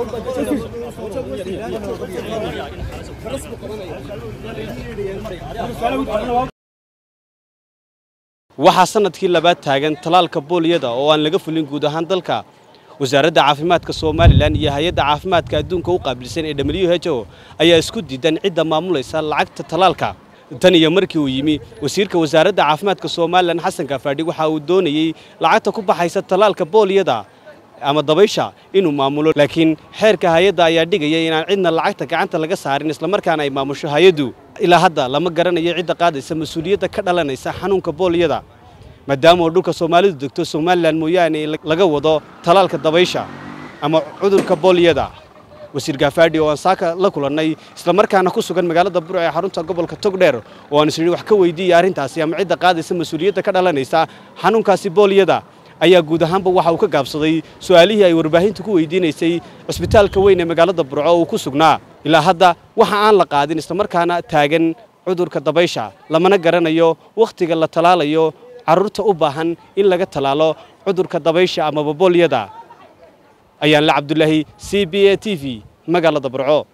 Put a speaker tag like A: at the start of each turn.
A: waxaa sanadkii labaad taagan talaalka booliyada oo aan laga fulin guud ahaan dalka wasaaradda caafimaadka somalilan iyo hay-adda caafimaadka adduunka u qaabilsan ee w h o ayaa isku diidan cidda maamulaysa lacagta talaalka tan iyo markii uu yimi wasiirka wasaaradda caafimaadka somalilan xasan kafaadhi waxa uu doonayey lacagta ku baxaysa talaalka booliyada ama dabaysha inuu maamulo laakiin xeerka hay-adda ayaa dhigaya inaan cidna lacagta gacanta laga saarin islamarkaana ay maamusho hay-addu ilaa hadda lama garanayo cidda qaadaysa mas-uuliyadda ka dhalanaysa xanuunka booliyada maadaama oo dhulka soomaalidu degto somalilan mooyaane laga wado talaalka dabaysha ama cudurka booliyada wasiir gaafaadhi oo aan saaka la kulannay islamarkaana ku sugan magaalada burc ee xarunta gobolka togdheer oo aan isnidhi wax ka weydiiyey arrintaasi ama cidda qaadaysa mas-uuliyadda ka dhalanaysa xanuunkaasi booliyada ayaa guud ahaanba waxa uu ka gaabsaday su'aalihii ay warbaahintu ku weydiinaysay cusbitaalka weyn ee magaalada burco uu ku sugnaa ilaa hadda waxa aan la qaadin islamarkaana taagan cudurka dabaysha lamana garanayo wakhtiga la talaalayo carruurta u baahan in laga talaalo cudurka dabaysha amaba boolyada ayaan la cabdulaahi c b a t v magaalada burco